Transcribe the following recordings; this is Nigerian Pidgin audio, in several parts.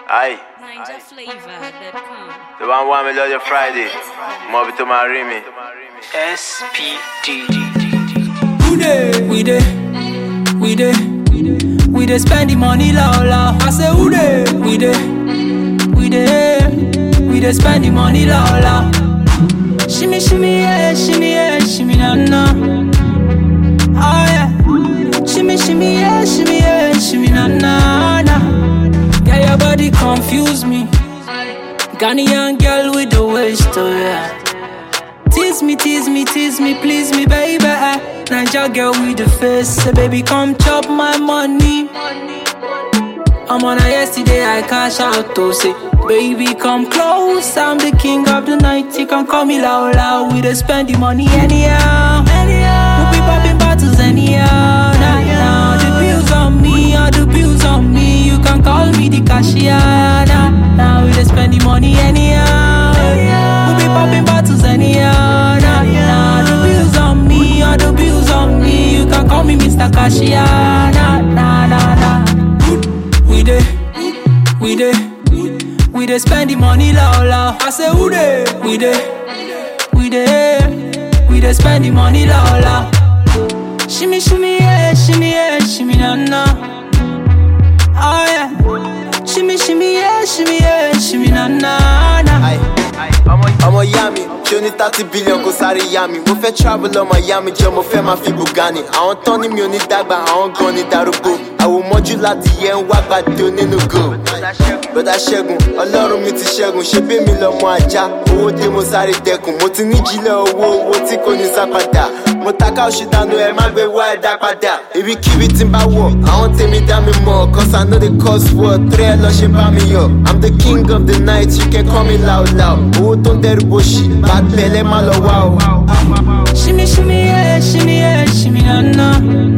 Aye. NinjaFlavor.com. The one want me love you Friday. Mob to marry me. SPD. We dey, we dey, we dey, we dey spend the money low low. I say who dey, we dey, we dey, we dey spend the money low low. Shimmy shimmy yeah, shimmy yeah, shimmy na na. Oh yeah, shimmy shimmy yeah, shimmy yeah, shimmy na na na. Yeah, your body confuse me. Ghanaian girl with the waist, oh yeah. Tease me, tease me, tease me, please me, baby. Niger girl with the face, say baby, come chop my money. I'm on a yesterday, I cash out to say, baby, come close. I'm the king of the night. You can call me loud, loud. We dey spend the money anyhow. Anyhow, we be popping bottles anyhow. Now, now, the bills on me, all the bills on me. You can call me the cashier. Now, now we dey spend the money anyhow. We be popping bottles anyhow. Now, now, the bills on me, all the bills on me. You can call me Mr. Cashier. Nah, nah, nah, nah. We dey, we dey, we dey spend the money low low. I say who dey? We dey, we dey, we dey spend the money low low. Shimmy shimmy yeah, shimmy yeah, shimmy na na. Oh yeah, shimmy shimmy yeah, shimmy yeah, shimmy na na na. ọmọ ìyá mi ṣé o ní thirty billion kó sáré yá mi mo fẹ́ travel ọmọ ìyá mi jẹ́ mo fẹ́ máa fi bugani àwọn tán ní mi ò ní dàgbà àwọn gan ni darúgbó àwòmọ́jú láti yẹ ń wá gbàdé onínú go bọ́dà ṣẹ́gun ọlọ́run mi ti ṣẹ́gun ṣé bí mi lọ́mọ ajá owó dé mo sáré dẹkùn mo ti ní jílẹ̀ owó owó tí kò ní sá padà mo taka oṣù dànù ẹ má gbé wá ẹ̀dá padà ibikíbi tí n bá wọ̀ àwọn tèmi dá mi mọ̀ cause I know the cause for three ẹ lọ ṣe bá mi yọ̀ I'm the king of the night you can call me loud loud owó tó ń dẹrù bòṣì bá tẹ̀lé má lọ wá o. Shimmy shimmy yeah, shimmy yeah, shimmy na na.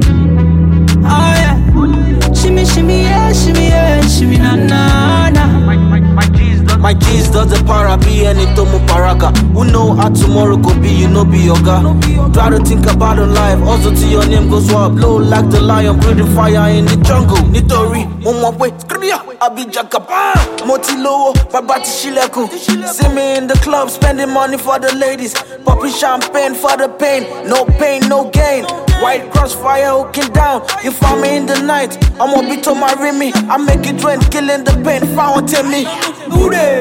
Oh yeah, shimmy shimmy yeah, shimmy yeah, shimmy na na na. My G's does the para be any tomu paraka. Who know how tomorrow could be, you know be yoga. Try to think about the life, also to your name goes up. Blow like the lion, breathing fire in the jungle. Nitori, one way, skriya, Abi Jakapa. Moti lowo, babati shileku. See me in the club, spending money for the ladies. Popping champagne for the pain. No pain, no gain. White crossfire hooking down. You find me in the night. I'm a bit on my Remy. I make it rain, killing the pain. Found me. Who dey?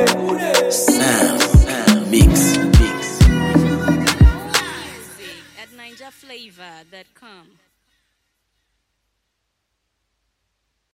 At NinjaFlavor.com.